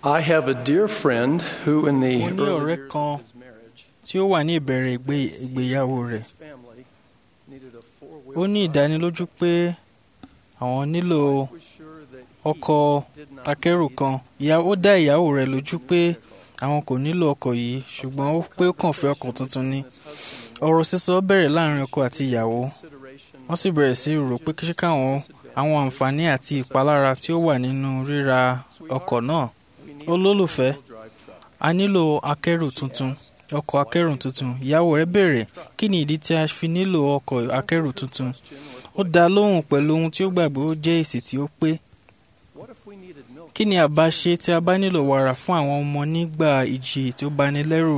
I have a dear friend who, in the Mo ní early ọ̀rẹ́ years kan of his marriage, tí ó wà ní ìbẹ̀rẹ̀ ìgbé- ìgbéyàwó rẹ̀ his family needed a four-wheel ó ní drive. ìdánilójú pé àwọn nílò Wife was sure that he ọkọ̀ did not akẹ́rù need kan ìyá ó dá ìyàwó rẹ̀ lójú pé àwọn kò nílò ọkọ̀ yìí ṣùgbọ́n ó pé ó kàn fẹ́ ọkọ̀ tuntun ni ọ̀rọ̀ sísọ bẹ̀rẹ̀ láàrin ọkọ àti ìyàwó wọ́n sì bẹ̀rẹ̀ sí rò pé kí káwọn àwọn àǹfààní àti ìpalára tí ó wà nínú ríra ọkọ̀ náà olólùfẹ́ a nílò akẹ́rù tuntun ọkọ̀ akẹ́rù tuntun ìyàwó rẹ̀ béèrè kí ni ìdí tí a fi nílò ọkọ̀ akẹ́rù tuntun ó dá a lóhùn pẹ̀lú ohun tí ó gbàgbé ó jẹ́ èsì tí ó pé kí ni àbá ṣe tí a bá nílò wàrà fún àwọn ọmọ nígbà ìjì tí ó bani lẹ́rù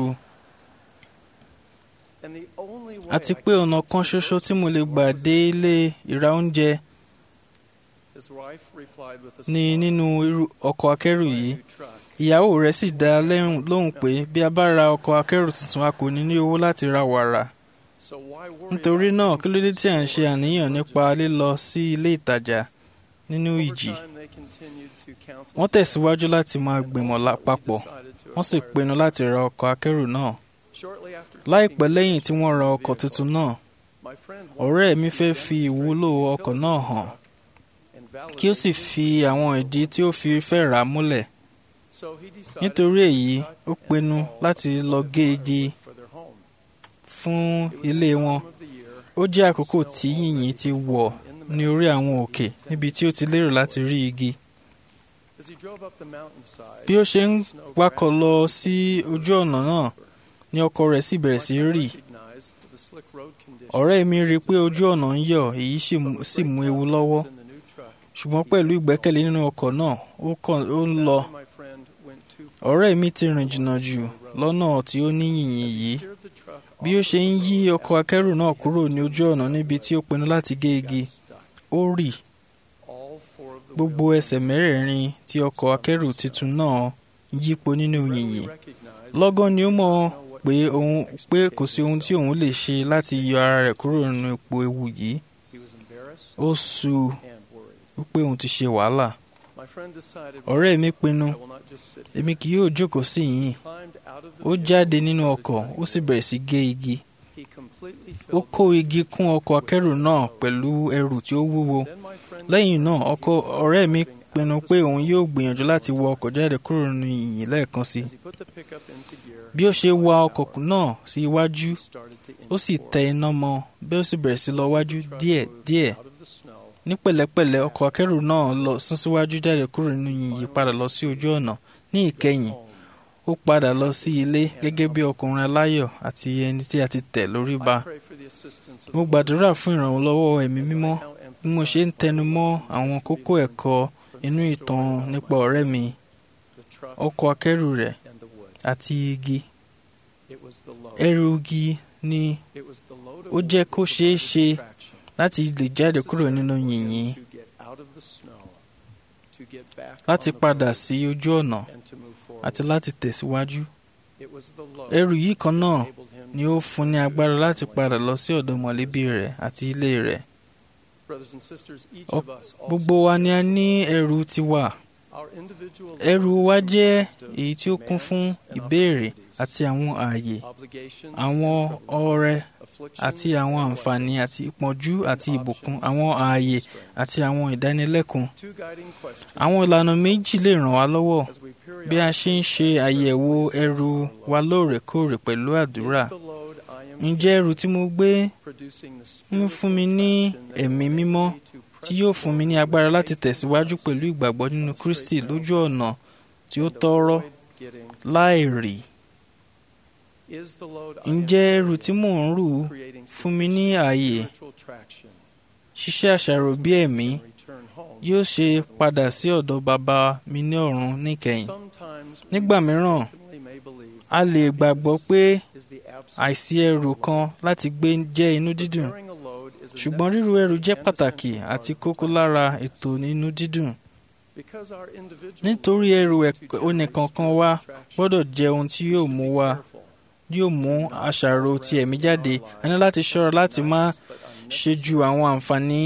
àti pé ọ̀nà kan ṣoṣo tí mo lè gbà dé ilé ìra oúnjẹ ni nínú irú ọkọ̀ akẹ́rù yìí ìyàwó rẹ̀ sì dá a lẹ́hùn- lóhùn pé bí a bá ra ọkọ̀ akẹ́rù tuntun a kò ní ní owó láti ra wàrà nítorí náà kí ló dé tí à ń ṣe àníyàn nípa lílọ sí ilé ìtajà nínú ìjì wọ́n tẹ̀síwájú láti máa gbìmọ̀ la- papọ̀ wọ́n sì pinnu láti ra ọkọ̀ akẹ́rù náà láìpẹ́ lẹ́yìn tí wọ́n ra ọkọ̀ tuntun náà ọ̀rẹ́ mi fẹ́ fi ìwúlò ọkọ̀ náà hàn kí ó sì fi àwọn ìdí tí ó fi fẹ́ rà á múlẹ̀ nítorí èyí ó pinnu láti lọ gé igi fún ilé wọn ó jẹ́ àkókò tí yìnyín ti wọ̀ ní orí àwọn òkè níbi tí ó ti lérò láti rí igi bí ó ṣe ń wakọ̀ lọ sí ojú ọ̀nà náà ni ọkọ̀ rẹ̀ sì bẹ̀rẹ̀ sí rì ọ̀rẹ́ mi rí i pé ojú ọ̀nà ń yọ̀ èyí sì mú- sì mú ewu lọ́wọ́ ṣùgbọ́n pẹ̀lú ìgbẹ́kẹ̀lé nínú ọkọ̀ náà ó kàn ó ń lọ ọ̀rẹ́ mi ti rìn jìnnà jù lọ́nà tí ó ní yìnyín yìí bí ó ṣe ń yí ọkọ̀ akẹ́rù náà kúrò ní ojú ọ̀nà níbi tí ó pinnu láti gé igi ó rì gbogbo ẹsẹ̀ mẹ́rẹ̀ẹ̀rin tí ọkọ̀ akẹ́rù tuntun náà yípo nínú yìnyín lọ́gán ni ó mọ̀ pé òun pé kò sí ohun tí òun lè ṣe láti yọ ara rẹ̀ kúrò nínú ipò ewu yìí ó su wípé òun ti ṣe wàhálà ọ̀rẹ́ mi pinnu èmi kì yóò jókòó sí yìnyín ó jáde nínú ọkọ̀ ó sì bẹ̀rẹ̀ sí gé igi ó kó igi kún ọkọ̀ akẹ́rù náà pẹ̀lú ẹrù tí ó wúwo lẹ́yìn náà ọkọ ọ̀rẹ́ mi pinnu pé òun yóò gbìyànjú láti wọ ọkọ̀ jáde kúrò nínú yìnyín lẹ́ẹ̀kan sí i bí ó ṣe wa ọkọ̀ náà sí iwájú ó sì tẹ iná mọ́ bí ó sì bẹ̀rẹ̀ sí lọ wájú díẹ̀ díẹ̀ ní pẹ̀lẹ́pẹ̀lẹ́ ọkọ̀ akẹ́rù náà lọ sún síwájú jáde kúrò nínú yìnyín padà lọ sí ojú ọ̀nà ní ìkẹyìn ó padà lọ sí ilé gẹ́gẹ́ bí ọkùnrin aláyọ̀ àti ẹni tí a ti tẹ̀ lórí ba mo gbàdúrà fún ìrànlọ́wọ́ ẹ̀mí mímọ́ bí mo ṣe ń tẹnu mọ́ àwọn kókó ẹ̀kọ́ inú ìtàn nípa ọ̀rẹ́ mi ọkọ̀ akẹ́rù rẹ̀ àti igi ẹrù igi ni ó jẹ́ kó ṣeé ṣe láti lè jáde kúrò nínú yìnyín láti padà sí ojú ọ̀nà àti láti tẹ̀síwájú ẹrù yìí kan náà ni ó fún ní agbára láti padà lọ sí ọ̀dọ̀ mọ̀lẹ́bí rẹ̀ àti ilé rẹ̀ Ọ- gbogbo wa ni a ní ẹrù tiwa ẹrù wa jẹ́ èyí tí ó kún fún ìbéèrè àti àwọn ààyè àwọn ọrẹ àti àwọn àǹfààní àti ìpọ́njú àti ìbùkún àwọn ààyè àti àwọn ìdánilẹ́kùn àwọn ìlànà méjì lè ràn wá lọ́wọ́ bí a ṣe ń ṣe àyẹ̀wò ẹrù wa lóòrèkóòrè pẹ̀lú àdúrà ǹjẹ́ ẹrù tí mo gbé ń fún mi ní ẹ̀mí mímọ́ tí yóò fún mi ní agbára láti tẹ̀síwájú pẹ̀lú ìgbàgbọ́ nínú Kristi lójú ọ̀nà tí ó tọ́rọ́ láì rì ǹjẹ́ ẹrù tí mò ń rù fún mi ní ààyè ṣíṣe àṣàrò bí ẹ̀mí yóò ṣe padà sí ọ̀dọ̀ bàbá mi ní ọ̀run níkẹyìn nígbà mìíràn a lè gbàgbọ́ pé àìsí ẹrù kan láti gbé jẹ́ inú dídùn ṣùgbọ́n ríru ẹrù jẹ́ pàtàkì àti kókó lára ètò inú dídùn nítorí ẹrù ẹ̀k- onìkankan wa gbọ́dọ̀ jẹ́ ohun tí yóò mú wa yóò mú àṣàrò ti ẹ̀mí jáde a ní láti ṣọ́ra láti má ṣe ju àwọn àǹfààní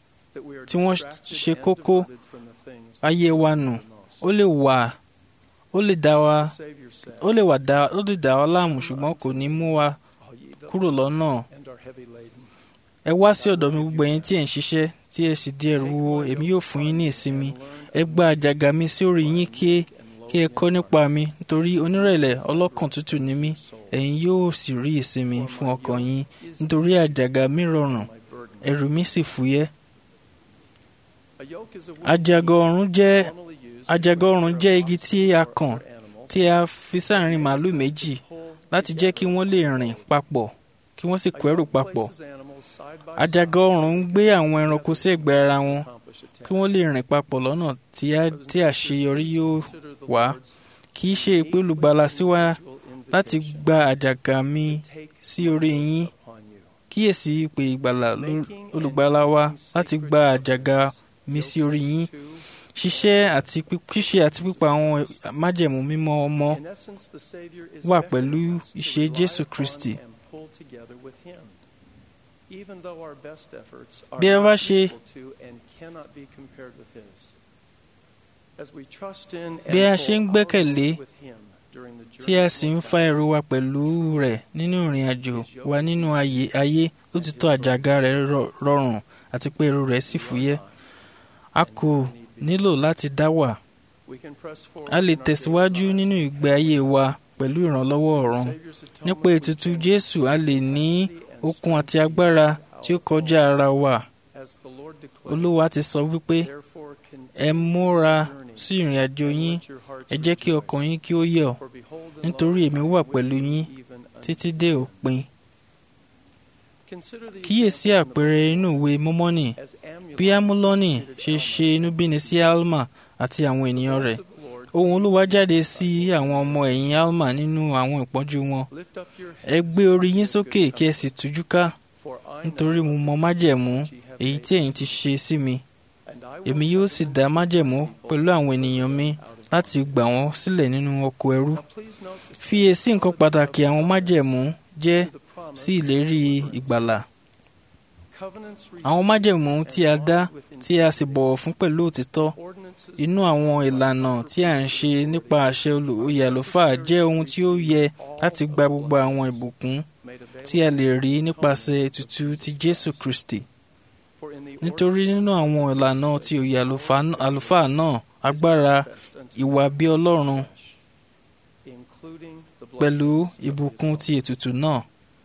tí wọ́n ṣe kókó ayé wa nù ó lè wà ó ó lè dá wa The Savior said, ó lè wà dá ó lè dá wa láàmú ṣùgbọ́n kò ní mú wa All ye that kúrò lọ́nà and are heavy laden, ẹ wá sí ọ̀dọ̀ mi gbogbo ẹ̀yin tí ẹ̀ ń ṣiṣẹ́ tí ẹ sì di ẹrù wúwo èmi yóò fún yín ní ìsinmi ẹ gba àjàgà mi sí orí yín kí kí ẹ kọ́ nípa mi nítorí onírẹ̀lẹ̀ ọlọ́kàn tútù ni mí ẹ̀yin yóò sì rí ìsinmi fún ọkàn yín nítorí àjàgà mi rọrùn my burden. ẹrù mi sì fúyẹ́ A yoke is a wooden àjàgà ọ̀run jẹ́ normally used àjàgà ọ̀run jẹ́ igi tí a for kàn animals tí a fi sáàrin màálù méjì láti jẹ́ kí wọ́n lè rìn papọ̀ kí wọ́n sì kó ẹrù papọ̀ àjàgà ọ̀run ń gbé àwọn ẹranko sí ẹ̀gbẹ́ ara wọn kí wọ́n lè rìn papọ̀ lọ́nà tí a- tí àṣeyọrí yóò wá kì í ṣe ìpè olùgbàlà sí wa láti gba àjàgà mi sí orí yín kíyèsí ìpè ìgbàlà ló- olùgbàlà wa láti gba àjàgà mi sí orí yín ṣíṣẹ́ àti pí- ṣíṣe àti pípa àwọn májẹ̀mú mímọ́ ọmọ wà pẹ̀lú ìṣe Jésù Kristi. Bí ẹ bá ṣe- Bí a ṣe ń gbẹ́kẹ̀lé tí a sì ń fa ẹrù wa pẹ̀lú rẹ̀ nínú ìrìn àjò wa nínú ayé ayé ó ti tọ́ àjàgà rẹ̀ rọ- rọrùn àti pé ẹrù rẹ̀ sì fúyẹ́. A kò nílò láti dá wà. A lè tẹ̀síwájú nínú ìgbé ayé wa pẹ̀lú ìrànlọ́wọ́ ọ̀run. Nípa ètùtù Jésù a lè ní okun àti agbára tí ó kọjá ara wa. Olúwa ti sọ wípé ẹ múra sí ìrìn àjò yín ẹ jẹ́ kí ọkàn yín kí ó yọ̀ nítorí èmi wà pẹ̀lú yín títí dé òpin. Kíyèsí àpẹẹrẹ inú ìwé Mọ́mọ́nì bí Amúlọ́nì ṣe ṣe inúbíni sí Alma àti àwọn ènìyàn rẹ̀. Ohùn Olúwa jáde sí àwọn ọmọ ẹ̀yìn Alma nínú àwọn ìpọ́njú wọn. Ẹ gbé orí yín sókè kí ẹ sì tújú ká nítorí mo mọ májẹ̀mú èyí tí ẹ̀yin ti ṣe sí mi. Èmi yóò sì dá májẹ̀mú pẹ̀lú àwọn ènìyàn mi láti gbà wọ́n sílẹ̀ nínú oko ẹrú. Fiyèsí nǹkan pàtàkì àwọn májẹ̀mú jẹ́ sí ìlérí ìgbàlà. Àwọn májẹ̀mú tí a dá tí a sì bọ̀wọ̀ fún pẹ̀lú òtítọ́ inú àwọn ìlànà tí a ń ṣe nípa àṣẹ olùyè àlùfáà jẹ́ ohun tí ó yẹ láti gba gbogbo àwọn ìbùkún tí a lè rí nípasẹ̀ ètùtù ti Jésù Kristi. Nítorí nínú àwọn ìlànà tí òye àlùfáà- àlùfáà náà agbára ìwà bí Ọlọ́run pẹ̀lú ìbùkún ti ètùtù náà.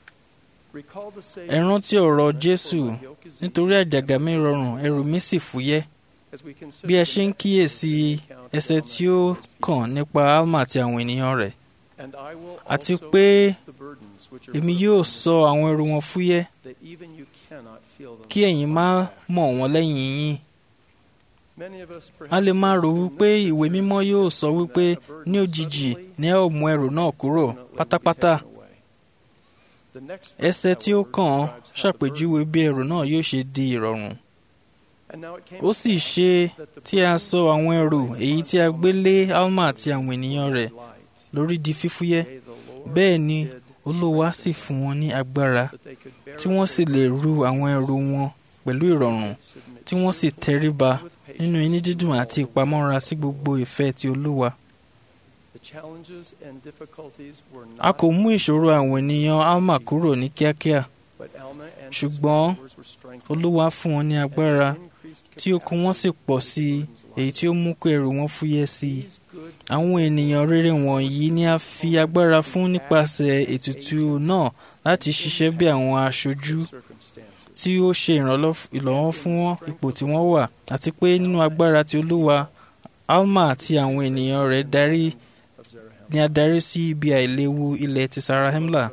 Ẹ rántí ọ̀rọ̀ Jésù nítorí àjàgà mi rọrùn ẹrù mi sì fúyẹ́. Bí ẹ ṣe ń kíyèsí ẹsẹ̀ tí ó kàn nípa Alma àti àwọn ènìyàn rẹ̀. àti pé Èmi yóò sọ àwọn ẹrù wọn fúyẹ́ kí ẹ̀yin má mọ̀ wọ́n lẹ́yìn yín. A lè máa rò wípé ìwé mímọ́ yóò sọ wípé ní òjijì ni ẹ ó mú ẹrù náà kúrò pátápátá. Ẹsẹ̀ tí ó kàn án ṣàpèjúwe bí ẹrù náà yóò ṣe di ìrọ̀rùn. Ó sì ṣe tí a sọ àwọn ẹrù èyí tí a gbé lé Alma àti àwọn ènìyàn rẹ̀ lórí di fífúyẹ́. Bẹ́ẹ̀ ni Olúwa sì fún wọn ní agbára tí wọ́n sì lè ru àwọn ẹrù wọn pẹ̀lú ìrọ̀rùn tí wọ́n sì tẹríba nínú inú dídùn àti ìpamọ́ra sí gbogbo ìfẹ́ ti Olúwa. A kò mú ìṣòro àwọn ènìyàn Alma kúrò ní kíákíá, ṣùgbọ́n Olúwa fún wọn ní agbára tí okun wọn sì pọ̀ sí i èyí tí ó mú kó ẹrù wọn fúyẹ́ sí i. Àwọn ènìyàn rere wọ̀nyí ni a fi agbára fún nípasẹ̀ ètùtù náà láti ṣiṣẹ́ bí àwọn aṣojú tí ó ṣe ìrànlọ́wọ́ fún ipò tí wọ́n wà àti pé nínú agbára ti Olúwa Alma àti àwọn ènìyàn rẹ̀ darí ni a darí sí ibi àìléwu ilẹ̀ ti Sarahemla.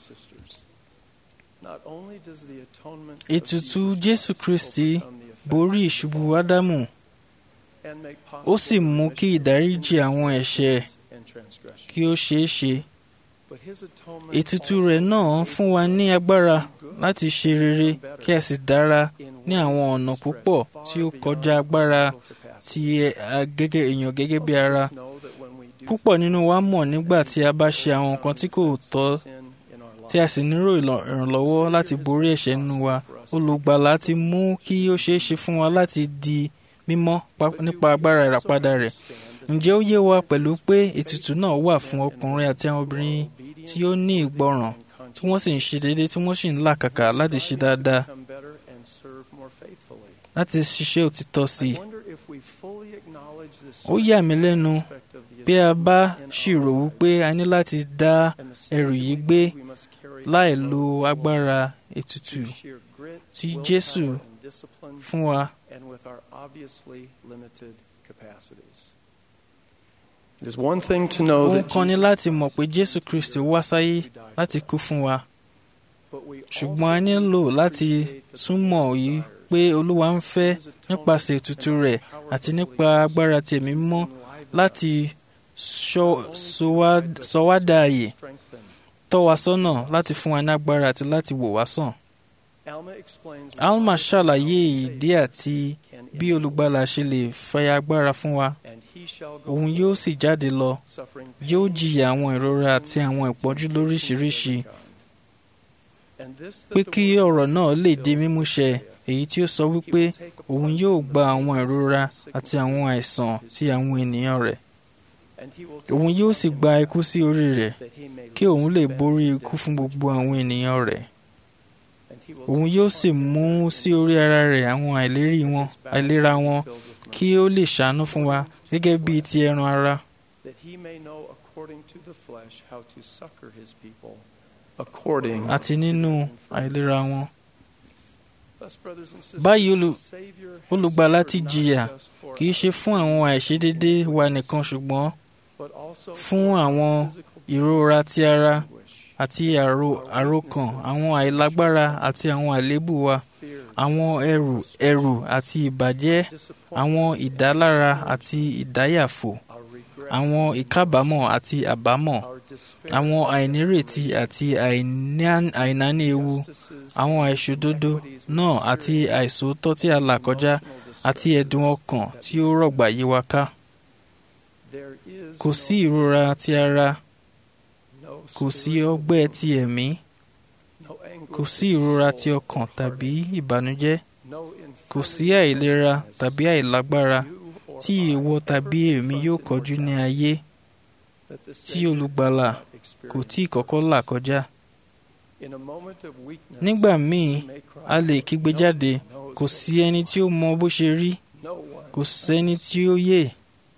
Ètùtù Jésù Kristi borí ìṣubú Ádámù ó sì mú kí ìdáríjì àwọn ẹ̀ṣẹ̀ kí ó ṣeé ṣe. Ètùtù rẹ̀ náà fún wa ní agbára láti ṣe rere kí a sì dára ní àwọn ọ̀nà púpọ̀ tí ó kọjá agbára ti èèyàn gẹ́gẹ́ bí ara. Púpọ̀ nínú wa mọ̀ nígbà tí a bá ṣe àwọn nǹkan tí kò tọ́ tí a sì nílò ìrànlọ́wọ́ láti borí ẹ̀ṣẹ̀ nínú wa. Olùgbàlà ti mú kí ó ṣeé ṣe fún wa láti di mímọ́ nípa agbára ìràpadà rẹ̀. ǹjẹ́ ó yé wa pẹ̀lú pé ètùtù náà wà fún ọkùnrin àti àwọn obìnrin tí ó ní ìgbọràn tí wọ́n sì ń ṣe déédéé tí wọ́n sì ń làkàkà láti ṣe dáadáa become better and serve more faithfully. láti ṣiṣẹ́ òtítọ́ sí I i. wonder if we fully acknowledge this ó yà mí lẹ́nu aspect of the bí a bá atonement in ṣírò our wípé a ní láti dá and the ẹrù yìí significance gbé we must carry láì in lo our agbára ètùtù through sheer grit, tí willpower, Jésù and discipline, fún wa. and with our obviously limited capacities. It is one thing to know Ohun that kan ni Jesus láti mọ̀ pé Christ Jésù Kristi wá sáyé to die for láti us. kú fún wa But we ṣùgbọ́n a also nílò need to láti appreciate that the túmọ̀ Lord yìí desires pé Olúwa ń fẹ́ His atonement nípasẹ̀ ètùtù and rẹ̀ the power àti of the nípa Holy agbára Ghost ti ẹ̀mí mímọ́ to enliven láti us, sọ not only to sọ wá- guide us, sọ wá but dá to àyè strengthen. tọ́ wa sọ́nà láti fún wa ní agbára àti láti wò wá sàn. Alma explains Alma why ṣàlàyé our ìdí Savior àti can bí enable olùgbàlà us, ṣe lè fẹ́ agbára fún wa and he shall go òun forth, yóò sì jáde lọ suffering yóò pain, jìyà àwọn ìrora àti afflictions, àwọn and ìpọ́njú temptations of lóríṣiríṣi every kind. And this that pé the kí word ọ̀rọ̀ náà lè di fulfilled mímúṣẹ saith, èyí tí ó sọ he wípé will take upon òun him yóò the gba àwọn pains ìrora and the àti àwọn sicknesses àìsàn of his tí àwọn ènìyàn rẹ̀ and he will take òun yóò upon sì him gba ikú sí orí rẹ̀ that he may kí òun lè loose the borí bands of ikú death fún which gbogbo àwọn bind ènìyàn rẹ̀ And he will òun take yóò upon sì him mú the sí orí ara rẹ̀ àwọn àìlérí that wọn his bowels àìlera may be wọn filled with kí mercy, ó lè ṣàánú fún wa gẹ́gẹ́ bíi ti ẹran ara that he may know according to the flesh how to succor his people according àti to nínú the infirmities. àìlera wọn. Thus, brothers and sisters, Báyìí olù- the Savior has olùgbàlà suffered ti not jìyà just for kì í ṣe our fún àwọn àìṣedédé wa nìkan ṣùgbọ́n but also fún for our àwọn physical ìrora ti ara anguish, àti àrò- àròkàn àwọn àìlágbára àti àwọn àléébù wa fears, àwọn ẹrù ẹrù àti ìbàjẹ́ àwọn disappointments, ìdálára àti ìdáyàfò our regrets, àwọn ìkábàámọ̀ àti àbámọ̀ our despair, àwọn our àìnírètí desperation, àti àìní- àìnáání ewu injustices, àwọn and àìṣòdodo inequities we náà àti experience, àìsòótọ́ tí a là kọjá emotional distress. àti ẹ̀dùn ọkàn tí ó rọ̀gbà yí wa ká There is kò no sí ìrora ti ara no kò sí spiritual ọgbẹ́ ti ẹ̀mí no anguish kò of sí ìrora ti soul ọkàn or tàbí heart, ìbànújẹ́ no kò sí infirmity or àìlera weakness tàbí àìlágbára you or tí I ìwọ ever tàbí èmi yóò confronted kọjú ní mortality ayé that the tí Savior olùgbàlà did not kò tí ì experience kọ́kọ́ first. là kọjá. In a moment of weakness, nígbà míì we may cry a lè out, kígbe "No jáde one knows kò what sí it is ẹni tí ó like. mọ bó ṣe rí No one kò sẹ́ni knows." tí ó yè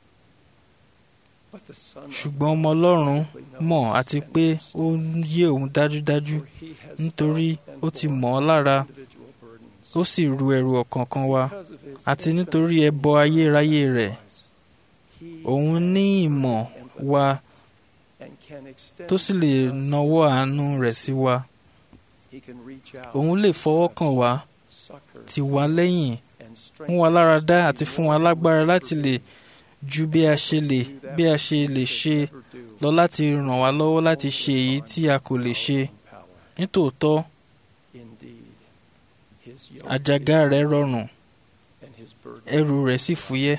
But the Son of ṣùgbọ́n God ọmọ ọlọ́run perfectly mọ̀ knows àti and pé understands, ó ń yé òun dájúdájú for he has nítorí felt and ó ti borne mọ̀ ọ́ lára individual burdens. ó sì ru ẹrù ọ̀kọ̀ọ̀kan wa Because of his àti infinite nítorí ẹbọ ayérayé rẹ̀ sacrifice, he òun ní has ìmọ̀ empathy wa and can extend tó sì lè to us nawọ́ àánú rẹ̀ sí wa He can reach out, òun lè fọwọ́ kàn wá succor, tì wá lẹ́yìn and mú wa lára dá àti fún wa lágbára láti lè ju bí a ṣe lè bí a ṣe lè ṣe lọ láti ràn wá lọ́wọ́ láti ṣe èyí tí a kò lè ṣe nítòótọ́ àjàgà rẹ̀ rọrùn ẹrù rẹ̀ sì fúyẹ́.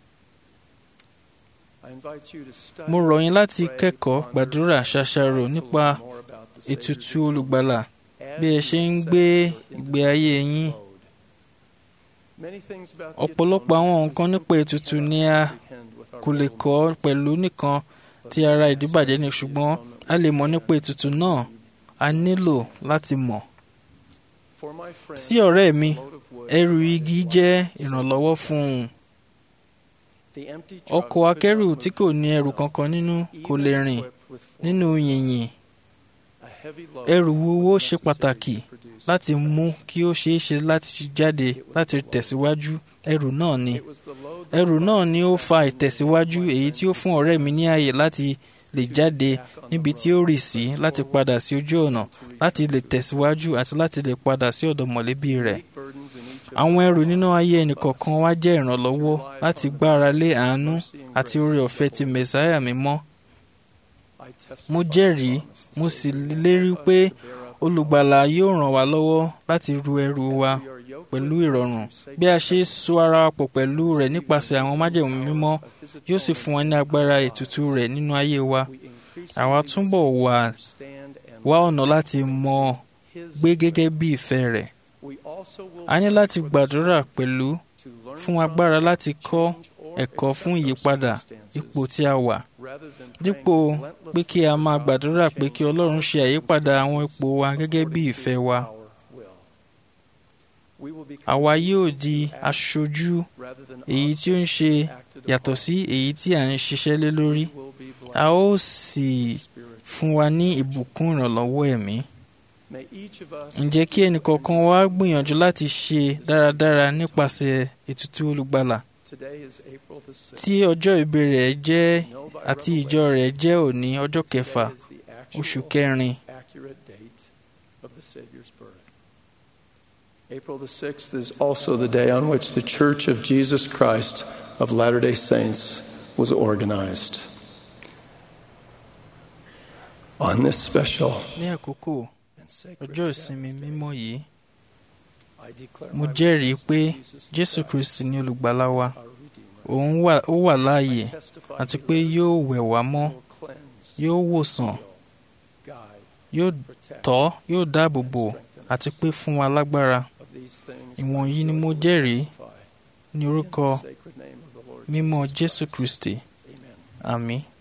mo rọ̀ yín láti kẹ́kọ̀ọ́ gbàdúrà ṣàṣàrò nípa ètùtù olùgbàlà bí ẹ ṣe ń gbé ìgbé ayé yín. ọ̀pọ̀lọpọ̀ àwọn nǹkan nípa ètùtù ni a kò lè kọ́ pẹ̀lú nìkan ti ara ìdíbàjẹ́ ni ṣùgbọ́n a lè mọ̀ nípa ètùtù náà a nílò láti mọ̀. sí ọ̀rẹ́ mi ẹrù igi jẹ́ ìrànlọ́wọ́ fún un. ọkọ̀ akẹ́rù tí kò ní ẹrù kankan nínú kò lè rìn nínú yìnyín. ẹrù wúwo ṣe pàtàkì láti mú kí ó ṣeé ṣe láti jáde láti tẹ̀síwájú ẹrù náà ni. ẹrù náà ni ó fa ìtẹ̀síwájú èyí tí ó fún ọ̀rẹ́ mi ní ààyè láti lè jáde níbi tí ó rì sí láti padà sí ojú ọ̀nà láti lè tẹ̀síwájú àti láti lè padà sí ọ̀dọ̀ mọ̀lẹ́bí rẹ̀. àwọn ẹrù nínú ayé ẹnìkọ̀ọ̀kan wa jẹ́ ìrànlọ́wọ́ láti gbára lé àánú àti oore ọ̀fẹ́ ti mẹ̀sáyà mímọ́. mo jẹ́rìí mo sì lérí pé olùgbàlà yóò ràn wá lọ́wọ́ láti ru ẹrù wa pẹ̀lú ìrọ̀rùn bí a ṣe so ara wa pọ̀ pẹ̀lú rẹ̀ nípasẹ̀ àwọn májẹ̀mú mímọ́ yóò sì fún wa ní agbára ètùtù rẹ̀ nínú ayé wa àwa túbọ̀ wà wá ọ̀nà láti mọ̀ gbé gẹ́gẹ́ bí ìfẹ́ rẹ̀ a ní láti gbàdúrà pẹ̀lú fún agbára láti kọ́ ẹ̀kọ́ fún ìyípadà ipò tí a wà dípò pé kí a máa gbàdúrà pé kí Ọlọ́run ṣe àyípadà àwọn ipò wa gẹ́gẹ́ bí ìfẹ́ wa àwa yóò di aṣojú èyí tí ó ń ṣe yàtọ̀ sí èyí tí à ń ṣiṣẹ́ lé lórí a ó sì fún wa ní ìbùkún ìrànlọ́wọ́ ẹ̀mí. ǹjẹ́ kí ẹnìkọ̀ọ̀kan wa gbìyànjú láti ṣe dáradára nípasẹ̀ ètùtù olùgbàlà tí ọjọ́ ìbí rẹ̀ jẹ́ àti ìjọ rẹ̀ jẹ́ òní ọjọ́ kẹfà oṣù kẹrin. April the 6th is also the day on which the Church of Jesus Christ of Latter day Saints was organized. On this special ní àkókò ọjọ́ ìsinmi mímọ́ yìí mo jẹ́rìí pé Jésù Kristi ni olùgbàlà wa òun ó wà láàyè àti pé yóò wẹ̀ wá mọ́ yóò wòsàn yóò tọ́ yóò dáàbò bò àti pé fún wa lágbára ìwọ̀nyí ni mo jẹ́rìí ní orúkọ mímọ́ Jésù Kristi àmín.